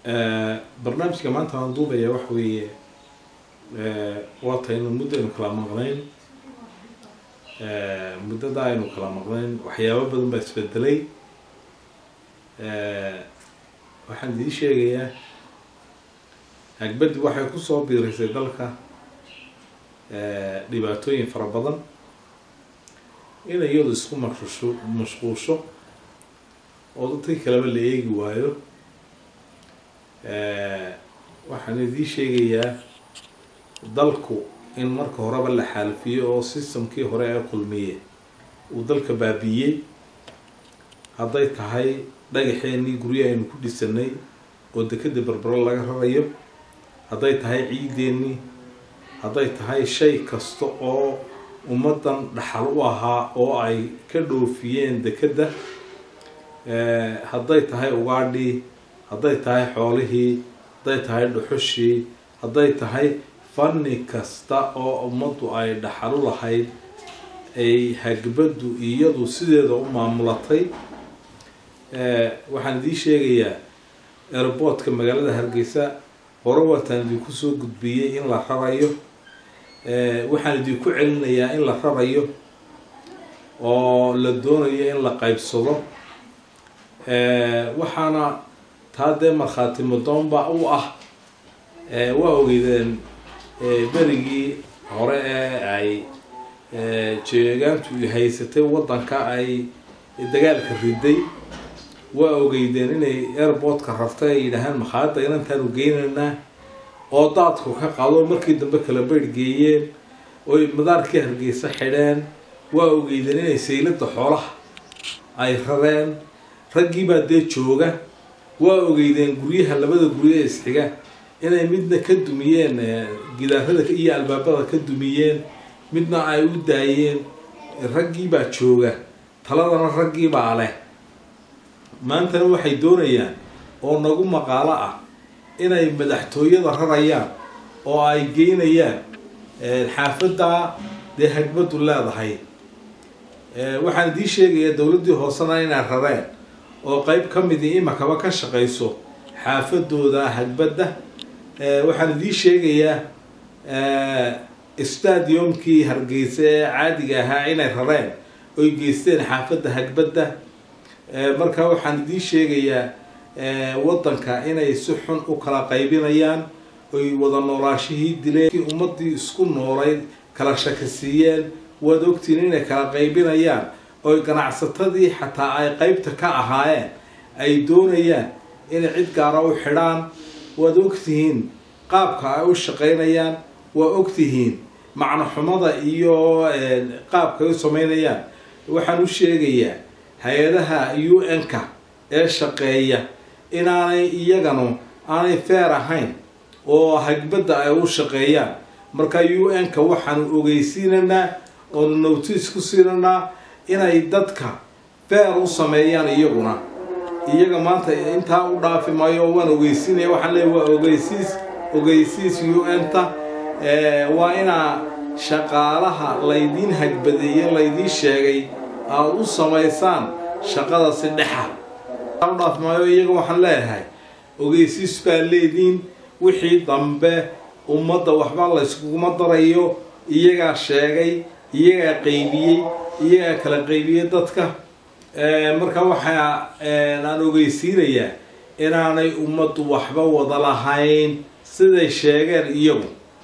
barnaamijka maanta aan duubaya waxa weeye waa taynu muddo aynu kala maqnayn muddada aynu kala maqnayn waxyaabo badan baa isbedelay waxaan idiin sheegayaa hagbaddi waxay kusoo biirisay dalka dhibaatooyin fara badan in iyadu isku maqshuusho mashquusho oo dadkii kaleba la eegi waayo waxaan idiin sheegayaa dalku in marka horeba la xaalfiyo oo systemkii hore ee kulmiye uu dalka baabiiyey hadday tahay dhagaxeenii guryo aynu ku dhisanay oo dekeda berbero laga rarayo hadday tahay ciideennii hadday tahay shay kasta oo ummaddan dhaxal u ahaa oo ay ka dhoofiyeen dekedda hadday tahay ugaadhii hadday tahay xoolihii hadday tahay dhuxushii hadday tahay fanni kasta oo ummaddu ay dhaxal u lahayd ay hagbaddu iyadu sideeda u maamulatay waxaan idiin sheegayaa airboortka magaalada hargeysa hore waataan idinku soo gudbiyey in la rarayo waxaan idinku celinayaa in la rarayo oo la doonayo in la qaybsado waxaana taa dee markhaati madoonba u ah waa ogeydeen berigii hore ee ay jeegaantu haysatay waddanka ay dagaalka riday waa ogeydeen inay airboortka rartay ay yidhaahaan makhaayadda inantaanu geynaynaa oo daadku ka qado markii dambe kala beydh geeyeen oy madaarkii hargeysa xidheen waa ogeydeen inay saylada xoolaha ay rareen raggiibaa dee jooga waa ogeydeen guryaha labada guryo ee isxiga inay midna ka dumiyeen gidaarada iyo albaabada ka dumiyeen midna ay u daayeen raggiibaa jooga taladana raggiibaa leh maantana waxay doonayaan oo nagu maqaalo ah inay madaxtooyada rarayaan oo ay geynayaan xaafadda dee hagbaddu leedahay waxaan idiin sheegayaa dowladdii hoosena inay rareen oo qeyb ka midii imakaba ka shaqayso xaafadooda hagbadda waxaan idiin sheegayaa stadiumkii hargeysa ee caadiga ahaa inay rareen oy geysteen xaafadda hagbadda marka waxaan idiin sheegayaa waddanka inay si xun u kala qaybinayaan oy wada noolaashihii dileen ummaddii isku noolayd kala shakisiiyeen waad ogtiin inay kala qaybinayaan oy ganacsatadii xataa ay qeybta ka ahaayeen ay doonayaan inay cid gaara u xidhaan waad ogtihiin qaabka ay u shaqaynayaan waa ogtihiin macnoxumada iyo qaabka ay u sameynayaan waxaan u sheegayaa hay-adaha u n-ka ee shaqeeya inaanay iyaganu aanay feer ahayn oo hagbadda ay u shaqeeyaan marka u n-ka waxaanu ogeysiinaynaa oonu notice ku siinaynaa inay dadka feer u sameeyaan iyaguna iyaga maanta intaa u dhaafi maayo waan ogeysiinaya waxaan leeya waa ogeysiis ogeysiis u n-ta waa inaa shaqaalaha laydiin hagbadeeye laydiin sheegay aada u samaysaan shaqada si dhexa u dhaaf maayo iyaga waxaan leeyahay ogeysiis baa leediin wixii dambe ummadda waxba layskuguma darayo iyagaa sheegay iyagaa qaybiyey iyagaa kala qaybiyey dadka marka waxaa aan ogeysiinayaa inaanay ummaddu waxba wada lahayn siday sheegeen iyagu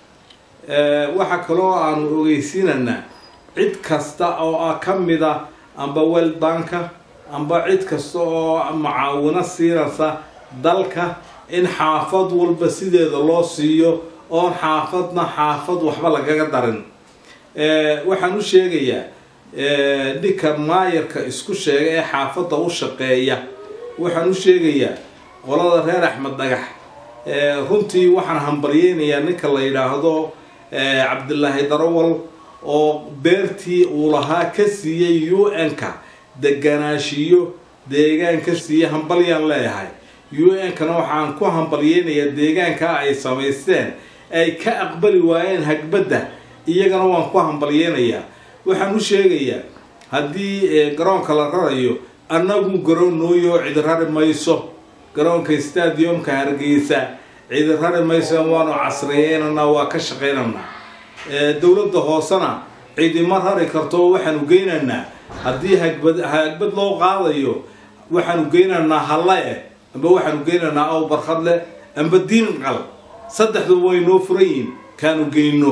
waxaa kaloo aanu ogeysiinaynaa cid kasta oo ah ka mida amba welbanka amba cid kasta oo macaawino siinaysa dalka in xaafad walba sideeda loo siiyo oon xaafadna xaafad waxba lagaga darin waxaan u sheegayaa ninka maayarka isku sheega ee xaafadda u shaqeeya waxaan u sheegayaa qolada reer axmed dhagax runtii waxaan hambalyeynayaa ninka la yidhaahdo cabdilaahi darawal oo beertii uu lahaa ka siiyey u n-ka deganaashiyo deegaan ka siiyey hambalyaan leeyahay u n-kana waxaan ku hambalyeynayaa deegaankaa ay samaysteen ay ka aqbali waayeen hagbadda iyagana waan ku hambalyeynayaa waxaan u sheegayaa haddii garoonka la rarayo annagu garoon nooyo cid rari mayso garoonka stadiumka hargeysa cidi rari maysan waanu casriyeynanaa waa ka shaqaynaynaa dowladda hoosena cidima rari karto waxaanu geynaynaa haddii hagbad hagbad loo qaadayo waxaanu geynaynaa halle eh amba waxaanu geynaynaa aw barkhad leh amba diinqal saddexdu way noo furan yihiin kaanu geyno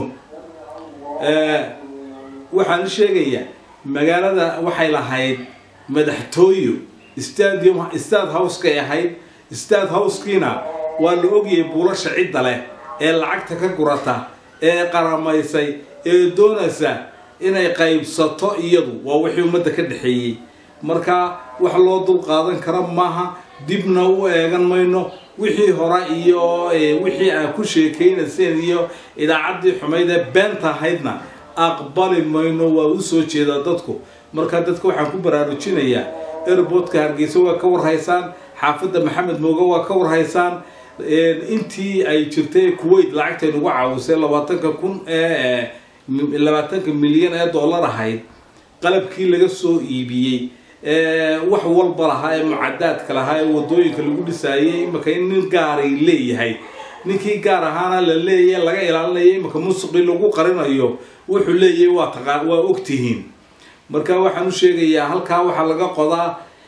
waxaan sheegayaa magaalada waxay lahayd madaxtooyo stadium stad house-kay ahayd stad house-kiina waa la ogyahay buulasha cidda leh ee lacagta ka gurata ee qaramaysay ee doonaysa inay qaybsato iyadu waa wixii ummadda ka dhexeeyey marka wax loo dul qaadan kara maaha dibna u eegan mayno wixii hore iyo wixii aad ku sheekaynayseen iyo idaacaddii xumayd ee beenta ahaydna aqbali mayno waa u soo jeedaa dadku marka dadka waxaan ku baraarujinayaa airboodka hargeysa waa ka warhaysaan xaafadda maxamed mooge waa ka warhaysaan intii ay jirtay kuwait lacagtay nagu caawisay labaatanka kun ee labaatanka milyan ee dollar ahayd qalabkii laga soo iibiyey wax walba lahaa ee mucadaadka lahaa ee wadooyinka lagu dhisaayay imaka in nin gaaray leeyahay ninkii gaar ahaana la leeyahay laga ilaalinaya imaka musuqii lagu qarinayo wuxuu leeyahay waa taqa waa ogtihiin marka waxaan u sheegayaa halkaa waxaa laga qodaa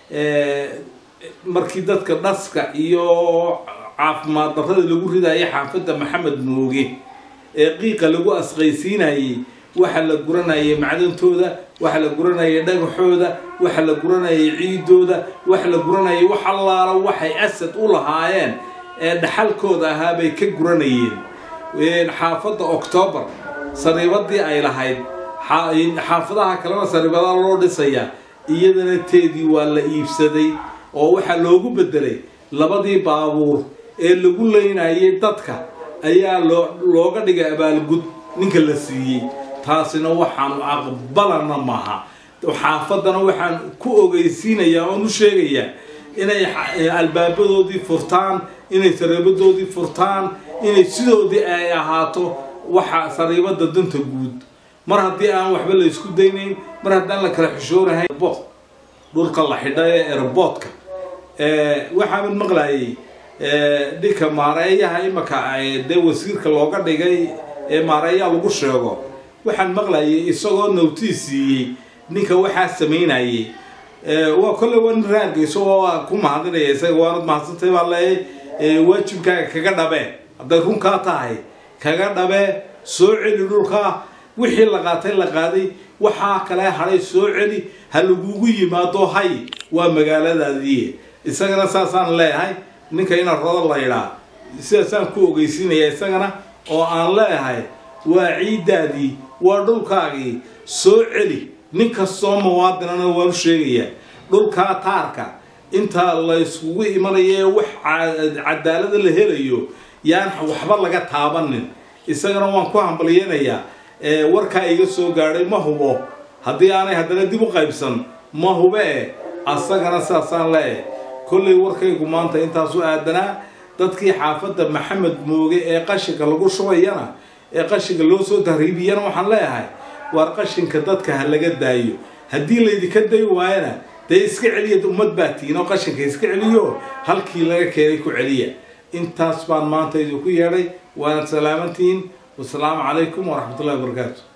markii dadka dhaska iyo caafimaad darrada lagu ridaya xaafadda maxamed mooge ee qiiqa lagu asqaysiinayay waxa la guranayay macdantooda waxa la guranayay dhagaxooda waxa la guranayay ciidooda waxa la guranayay wax allaala waxay asad u lahaayeen ee dhaxalkooda ahaa bay ka guranayeen xaafadda octoobar sariibadii ay lahayd xaafadaha kalena sariibada loo dhisayaa iyadana teedii waa la iibsaday oo waxaa loogu bedelay labadii baabuur ee lagu leynayay dadka ayaa loo looga dhigay abaalgud ninka la siiyey taasina waxaanu aqbalana maaha xaafaddana waxaan ku ogeysiinayaa oon u sheegayaa inay albaabadoodii furtaan inay sariibadoodii furtaan inay sidoodii ay ahaato waxa sariibada danta guud mar haddii aan waxba la isku daynayn mar haddaan la kala xishoonahay dhulka la xidha ee airboodka waxaa mid maqlayay dhinka maareeyaha imaka dee wasiirka looga dhigay ee maareeyaha lagu sheego waxaan maqlayay isagoo nowtiis siiyey ninka waxaa samaynayay waa kolley waa nin raargeyso waa ku mahadinaya isaga waanad mahadsantay baa leeyay waajibkaaga kaga dhabe hadday runkaa tahay kaga dhabe soo celi dhulkaa wixii la qaatay la qaaday waxaa kale hadhay soo celi ha lagugu yimaado hay waa magaaladaadii isagana saasaan leeyahay ninka ina rodo laydhaa sidaasaan ku ogeysiinaya isagana oo aan leeyahay waa ciiddaadii waa dhulkaagii soo celi nin kastoo muwaadinana waan u sheegayaa dhulkaa taarka inta la yskugu imanayo ee wax cadaalada la helayo yaan waxba laga taabanin isagana waan ku hambalyeynayaa warkaa iga soo gaadhay ma hubo haddii aanay haddana dib u qaybsan ma hube e asagana sidaasaan leeyahay kollay warkaygu maanta intaasu aadanaa dadkii xaafadda maxamed mooge ee qashinka lagu shubayana ee qashinka loo soo tahriibiyana waxaan leeyahay waar qashinka dadka ha laga daayo haddii laydinka day waayana dee iska celiya ummad baa tihin oo qashinka iska celiyo halkii laga keenay ku celiya intaas baan maanta idinku yeedhay waanad salaamantihiin wasalaamu calaykum waraxmatullahi wabarakaatu